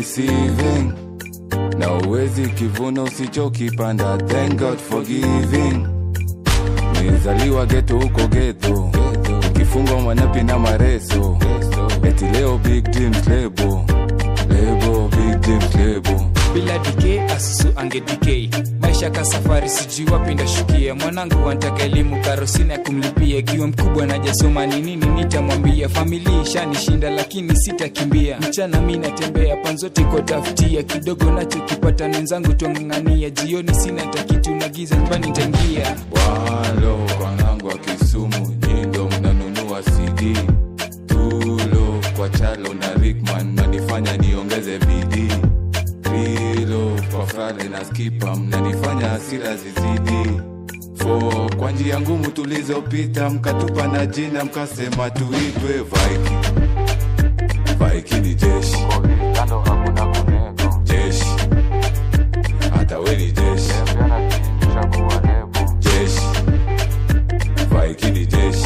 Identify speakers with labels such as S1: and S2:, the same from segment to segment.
S1: receiving na uwezi kivuna usichokipanda thank god for giving nizaliwa geto huko geto ukifungwa mwanapi na mareso eti leo big dreams lebo lebo big dreams lebo
S2: bila dike asusu ange dk maisha ka safari sijui wapi ndashukia mwanangu wantaka elimu karosina ya kumlipia ikiwa mkubwa najasoma ni nini nitamwambia familia ishanishinda lakini sitakimbia mchana mi natembea panzote kotafutia kidogo nachokipata nenzangu twang'ang'ania jioni sina takitu na giza nyumbani ntaingia
S1: walo kwanangu wa kisumu nyindo mnanunua cd tulo kwa chalo na rickman nanifanya niongeze bidii rilo kwa frale na skipa mnanifanya hasira zizidi fo kwa njia ngumu tulizopita mkatupa na jina mkasema tuitwe vaiki vaiki ni jeshi jeshi hata we ni jeshi jeshi vaiki ni jeshi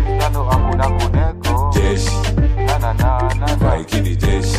S1: jeshi vaiki ni jeshi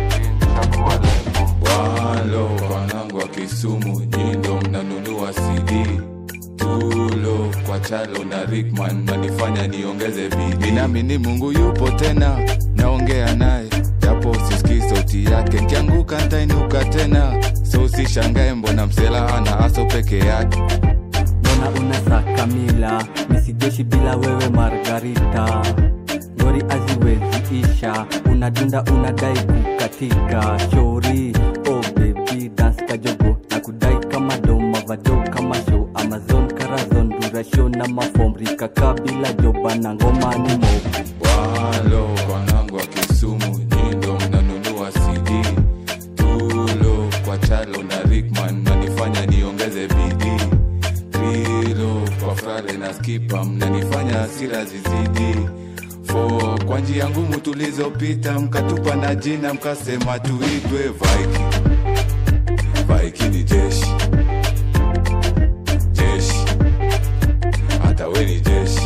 S1: walo wanangu wa kisumu nyindo mnanunua cd tulo kwa chalo na rickman nanifanya niongeze bidii ninaamini mungu yupo tena naongea naye japo sisikii sauti yake nkianguka ntainuka tena so usishangae mbona msela ana aso peke yake
S3: mbona unasaka mila misijeshi bila wewe margarita ngori aziwezi isha unadunda unadai kukatika shori oh baby dance kajogo na kudai kama doma vado kama show amazon karazon durasho na mafomrika kabila joba na ngoma ni mobu
S1: walo wanangu wa kisumu nyindo mnanunua cd tulo kwa chalo na rickman nanifanya niongeze bidii trilo kwa frale na skipa mnanifanya hasira zizidi fo kwa njia ngumu tulizopita mkatupa na jina mkasema tuitwe vaiki vaiki ni jeshi jeshi hata we ni jeshi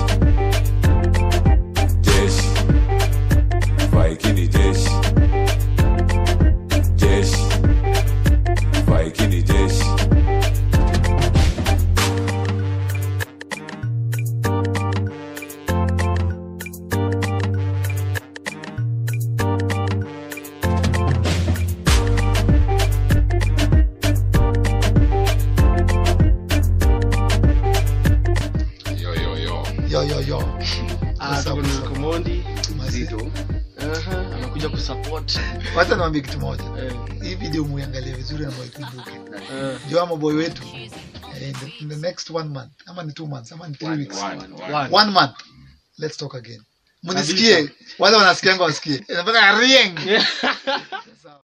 S1: jeshi vaiki ni jeshi jeshi vaiki ni jeshi
S4: yo yo yo
S5: yo yo yo
S6: Ah,
S5: What's up,
S6: tuko na
S5: what's up?
S6: Komondi
S5: Mazito.
S6: Zito. Aha, amekuja kusupport
S5: wacha niwambie kitu moja
S6: Eh,
S5: hii video muiangalie vizuri na muikumbuke
S6: eh,
S5: juu ama boy wetu eh, in the, in the next one month ama ni two months ama ni three weeks
S4: One, one.
S6: one.
S5: one month let's talk again munisikie wale wanasikianga wasikie Inafanya rieng